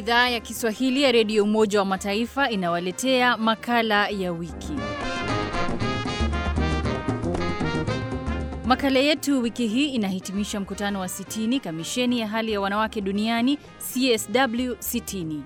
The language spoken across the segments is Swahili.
Idhaa ya Kiswahili ya Redio Umoja wa Mataifa inawaletea makala ya wiki. Makala yetu wiki hii inahitimisha mkutano wa 60 kamisheni ya hali ya wanawake duniani CSW 60.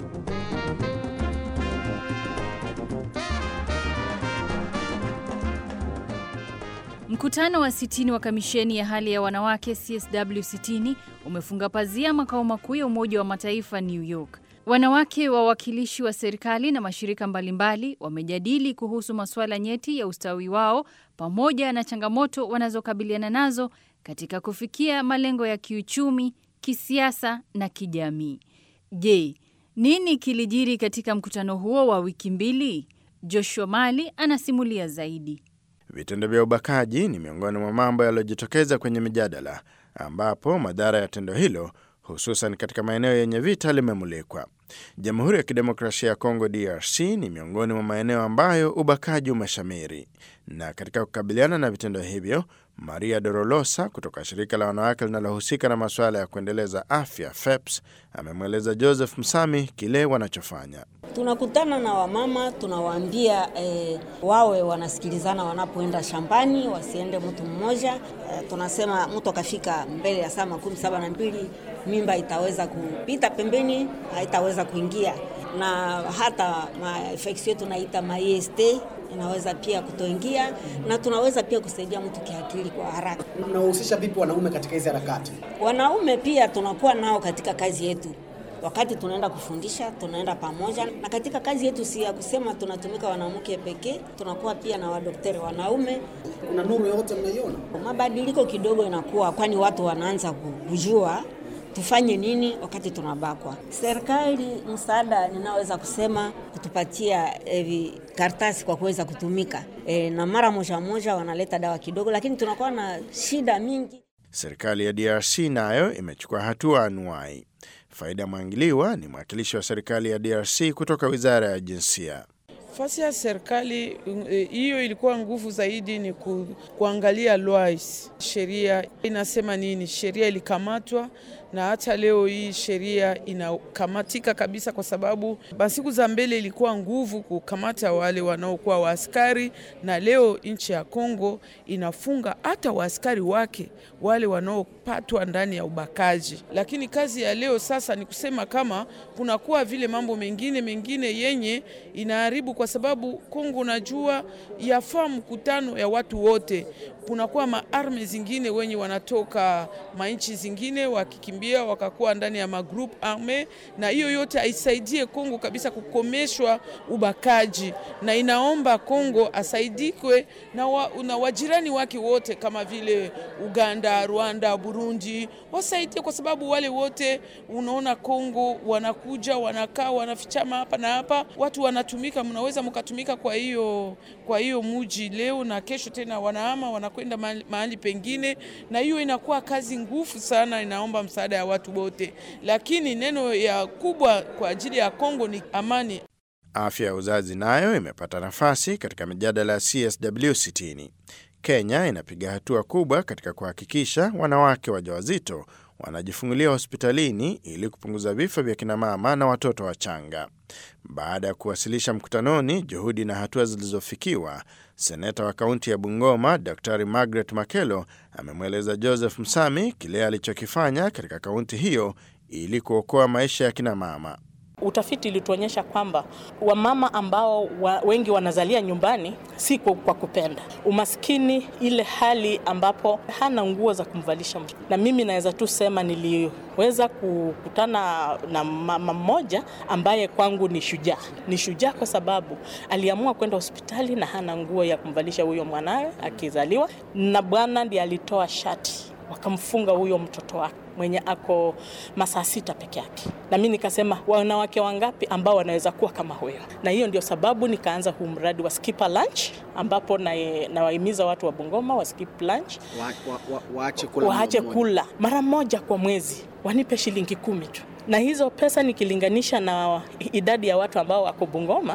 Mkutano wa 60 wa kamisheni ya hali ya wanawake CSW 60 umefunga pazia makao makuu ya Umoja wa Mataifa New York. Wanawake wawakilishi wa serikali na mashirika mbalimbali wamejadili kuhusu masuala nyeti ya ustawi wao pamoja na changamoto wanazokabiliana nazo katika kufikia malengo ya kiuchumi, kisiasa na kijamii. Je, nini kilijiri katika mkutano huo wa wiki mbili? Joshua Mali anasimulia zaidi. Vitendo vya ubakaji ni miongoni mwa mambo yaliyojitokeza kwenye mijadala, ambapo madhara ya tendo hilo hususan katika maeneo yenye vita limemulikwa. Jamhuri ya Kidemokrasia ya Kongo DRC ni miongoni mwa maeneo ambayo ubakaji umeshamiri, na katika kukabiliana na vitendo hivyo, Maria Dorolosa kutoka shirika la wanawake linalohusika na masuala ya kuendeleza afya FEPS amemweleza Joseph Msami kile wanachofanya. Tunakutana na wamama tunawaambia eh, wawe wanasikilizana wanapoenda shambani, wasiende mtu mmoja. Eh, tunasema mtu akafika mbele ya saa makumi saba na mbili mimba itaweza kupita pembeni, haitaweza kuingia, na hata mainfeksio tunaita maest inaweza pia kutoingia, na tunaweza pia kusaidia mtu kiakili kwa haraka. Mnahusisha vipi wanaume katika hizi harakati? Wanaume pia tunakuwa nao katika kazi yetu wakati tunaenda kufundisha tunaenda pamoja, na katika kazi yetu si ya kusema tunatumika wanawake pekee, tunakuwa pia na wadokteri wanaume. Kuna nuru yote mnaiona? Mabadiliko kidogo inakuwa, kwani watu wanaanza kujua tufanye nini wakati tunabakwa. Serikali msaada, ninaweza kusema kutupatia eh, karatasi kwa kuweza kutumika eh, na mara moja moja wanaleta dawa kidogo, lakini tunakuwa na shida mingi. Serikali ya DRC nayo imechukua hatua anuai. Faida Mwangiliwa ni mwakilishi wa serikali ya DRC kutoka wizara ya jinsia. Nafasi ya serikali hiyo ilikuwa nguvu zaidi ni ku, kuangalia lois, sheria inasema nini. Sheria ilikamatwa na hata leo hii sheria inakamatika kabisa, kwa sababu siku za mbele ilikuwa nguvu kukamata wale wanaokuwa waaskari, na leo nchi ya Kongo inafunga hata waaskari wake wale wanaopatwa ndani ya ubakaji. Lakini kazi ya leo sasa ni kusema kama kunakuwa vile mambo mengine mengine yenye inaharibu, kwa sababu Kongo najua yafaa mkutano ya watu wote, kunakuwa maarme zingine wenye wanatoka manchi zingine wakikimbia wakakuwa ndani ya magroup arme, na hiyo yote haisaidie Kongo kabisa kukomeshwa ubakaji, na inaomba Kongo asaidikwe na, wa, na wajirani wake wote kama vile Uganda, Rwanda, Burundi wasaidie, kwa sababu wale wote unaona Kongo wanakuja wanakaa wanafichama hapa na hapa, watu wanatumika, mnaweza mkatumika kwa hiyo kwa hiyo muji leo na kesho tena wanahama wanakwenda mahali, mahali pengine, na hiyo inakuwa kazi ngufu sana, inaomba msaada ya watu wote, lakini neno ya kubwa kwa ajili ya Kongo ni amani. Afya ya uzazi nayo imepata nafasi katika mijadala ya CSW 60. Kenya inapiga hatua kubwa katika kuhakikisha wanawake wajawazito wanajifungulia hospitalini ili kupunguza vifo vya kinamama na watoto wachanga. Baada ya kuwasilisha mkutanoni juhudi na hatua zilizofikiwa, seneta wa kaunti ya Bungoma Daktari Margaret Makelo amemweleza Joseph Msami kile alichokifanya katika kaunti hiyo ili kuokoa maisha ya kinamama. Utafiti ulituonyesha kwamba wamama ambao wa, wengi wanazalia nyumbani si kwa kupenda. Umaskini, ile hali ambapo hana nguo za kumvalisha mtoto. Na mimi naweza tu sema niliweza kukutana na mama mmoja ambaye kwangu ni shujaa. Ni shujaa kwa sababu aliamua kwenda hospitali na hana nguo ya kumvalisha huyo mwanawe akizaliwa, na bwana ndiye alitoa shati wakamfunga huyo mtoto wake mwenye ako masaa sita peke yake, na mi nikasema wanawake wangapi ambao wanaweza kuwa kama huyo? Na hiyo ndio sababu nikaanza huu mradi wa skip a lunch, ambapo nawahimiza watu wa Bungoma wa skip lunch, wa, wa, wa, waache kula, waache kula mara moja kwa mwezi, wanipe shilingi kumi tu na hizo pesa nikilinganisha na idadi ya watu ambao wako Bungoma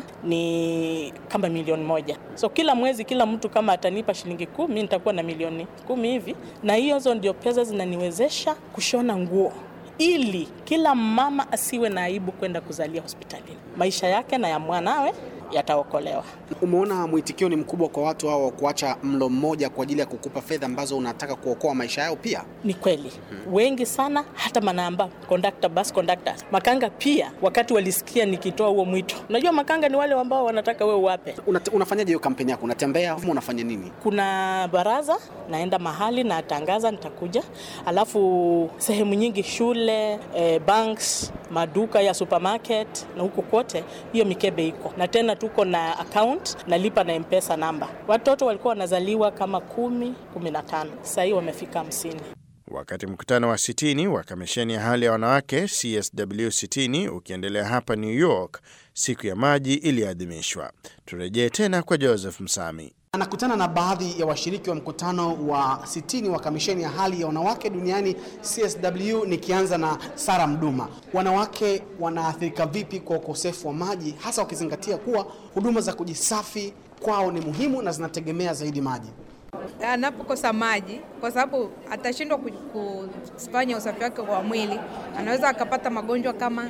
ni kama milioni moja. So kila mwezi, kila mtu kama atanipa shilingi kumi, nitakuwa na milioni kumi hivi, na hizo ndio pesa zinaniwezesha kushona nguo ili kila mama asiwe na aibu kwenda kuzalia hospitalini. Maisha yake na ya mwanawe yataokolewa. Umeona mwitikio ni mkubwa kwa watu hao wa kuacha mlo mmoja kwa ajili ya kukupa fedha ambazo unataka kuokoa maisha yao pia. Ni kweli wengi sana, hata manamba conductor, bus conductors, makanga pia, wakati walisikia nikitoa huo mwito. Unajua makanga ni wale ambao wanataka wewe uwape. Una, unafanyaje hiyo kampeni yako? Unatembea au unafanya nini? Kuna baraza, naenda mahali natangaza nitakuja, alafu sehemu nyingi, shule eh, banks, maduka ya supermarket na huko kote, hiyo mikebe iko na tena tuko na account nalipa na mpesa namba. Watoto walikuwa wanazaliwa kama kumi, kumi na tano, sasa hii wamefika hamsini. Wakati mkutano wa 60 wa kamisheni ya hali ya wanawake CSW 60 ukiendelea hapa New York, siku ya maji iliadhimishwa. Turejee tena kwa Joseph Msami. Anakutana na baadhi ya washiriki wa mkutano wa 60 wa kamisheni ya hali ya wanawake duniani CSW, nikianza na Sara Mduma. Wanawake wanaathirika vipi kwa ukosefu wa maji, hasa wakizingatia kuwa huduma za kujisafi kwao ni muhimu na zinategemea zaidi maji? Anapokosa maji, kwa sababu atashindwa kufanya usafi wake wa mwili, anaweza akapata magonjwa kama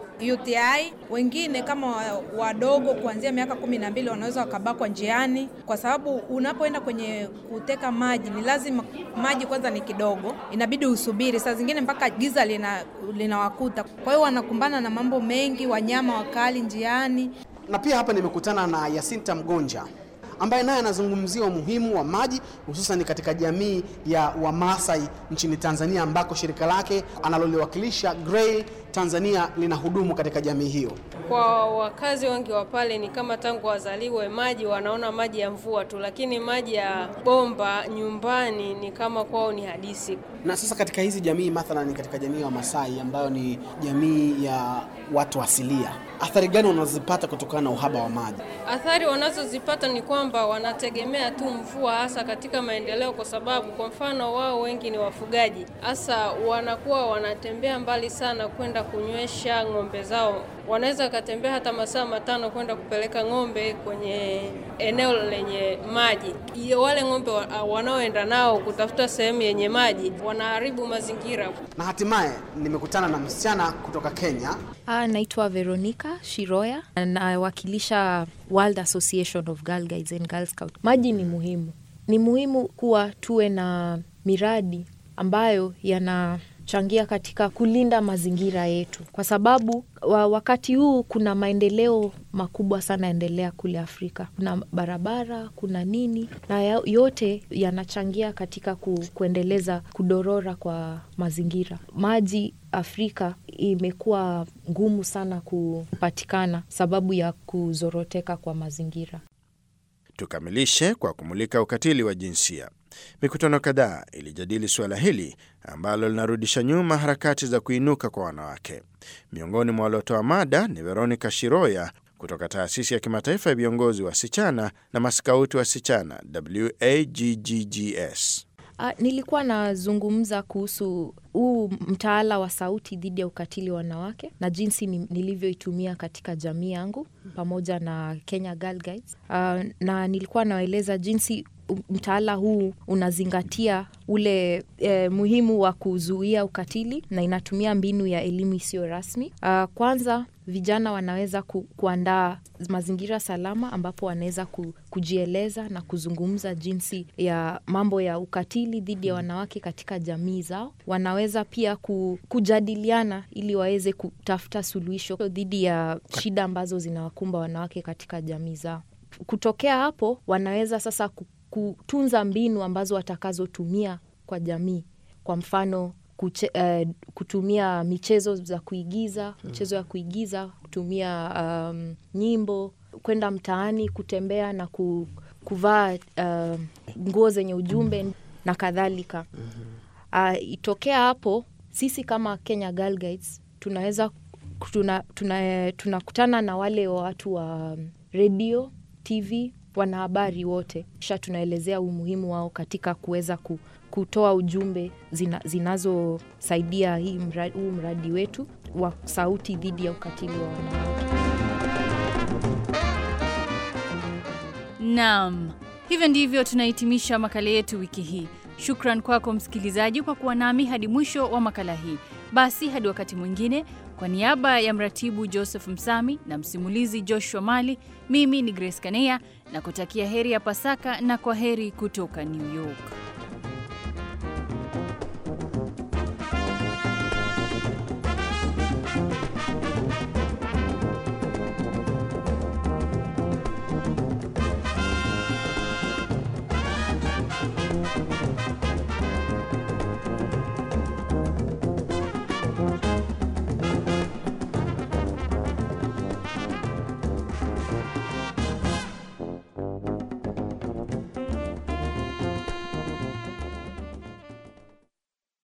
UTI. Wengine kama wadogo kuanzia miaka kumi na mbili wanaweza wakabakwa njiani, kwa sababu unapoenda kwenye kuteka maji ni lazima maji kwanza ni kidogo, inabidi usubiri saa zingine mpaka giza linawakuta lina, kwa hiyo wanakumbana na mambo mengi, wanyama wakali njiani. Na pia hapa nimekutana na Yasinta Mgonja ambaye naye anazungumzia umuhimu wa maji hususan katika jamii ya Wamasai nchini Tanzania ambako shirika lake analoliwakilisha Grey Tanzania lina hudumu katika jamii hiyo. Kwa wakazi wengi wa pale ni kama tangu wazaliwe maji wanaona maji ya mvua tu, lakini maji ya bomba nyumbani ni kama kwao ni hadisi. Na sasa katika hizi jamii mathalan, katika jamii ya Wamasai ambayo ni jamii ya watu asilia, athari gani wanazipata kutokana na uhaba wa maji? Athari wanazozipata ni kwamba wanategemea tu mvua, hasa katika maendeleo, kwa sababu kwa mfano wao wengi ni wafugaji, hasa wanakuwa wanatembea mbali sana kwenda kunywesha ng'ombe zao. Wanaweza wakatembea hata masaa matano kwenda kupeleka ng'ombe kwenye eneo lenye maji. Iyo, wale ng'ombe wanaoenda nao kutafuta sehemu yenye maji wanaharibu mazingira. Na hatimaye nimekutana na msichana kutoka Kenya. Ah, naitwa Veronica Shiroya, nawakilisha World Association of Girl Guides and Girl Scouts. Maji ni muhimu, ni muhimu kuwa tuwe na miradi ambayo yana changia katika kulinda mazingira yetu, kwa sababu wa wakati huu kuna maendeleo makubwa sana yaendelea kule Afrika. Kuna barabara, kuna nini, na yote yanachangia katika ku, kuendeleza kudorora kwa mazingira. Maji Afrika imekuwa ngumu sana kupatikana sababu ya kuzoroteka kwa mazingira. Tukamilishe kwa kumulika ukatili wa jinsia. Mikutano kadhaa ilijadili suala hili ambalo linarudisha nyuma harakati za kuinuka kwa wanawake. Miongoni mwa waliotoa mada ni Veronica Shiroya kutoka taasisi ya kimataifa ya viongozi wasichana na maskauti wasichana WAGGGS. Uh, nilikuwa nazungumza kuhusu huu mtaala wa sauti dhidi ya ukatili wa wanawake na jinsi nilivyoitumia katika jamii yangu pamoja na Kenya Girl Guides. Uh, na nilikuwa nawaeleza jinsi mtaala huu unazingatia ule eh, muhimu wa kuzuia ukatili na inatumia mbinu ya elimu isiyo rasmi. Uh, kwanza vijana wanaweza ku, kuandaa mazingira salama ambapo wanaweza ku, kujieleza na kuzungumza jinsi ya mambo ya ukatili dhidi ya wanawake katika jamii zao. Wanaweza pia ku, kujadiliana ili waweze kutafuta suluhisho dhidi ya shida ambazo zinawakumba wanawake katika jamii zao. Kutokea hapo, wanaweza sasa kutunza mbinu ambazo watakazotumia kwa jamii, kwa mfano kuche, uh, kutumia michezo za kuigiza, michezo ya kuigiza, kutumia um, nyimbo, kwenda mtaani, kutembea na ku, kuvaa uh, nguo zenye ujumbe na kadhalika. Uh, itokea hapo, sisi kama Kenya Girl Guides tunaweza tunakutana tuna, tuna na wale watu wa redio, TV, wanahabari wote, kisha tunaelezea umuhimu wao katika kuweza ku, kutoa ujumbe zina, zinazosaidia hii mradi, huu mradi wetu wa sauti dhidi ya ukatili wa wanawake. Naam, hivyo ndivyo tunahitimisha makala yetu wiki hii. Shukran kwako msikilizaji kwa kuwa nami hadi mwisho wa makala hii. Basi hadi wakati mwingine, kwa niaba ya mratibu Joseph Msami na msimulizi Joshua Mali, mimi ni Grace Kanea na kutakia heri ya Pasaka na kwa heri kutoka New York.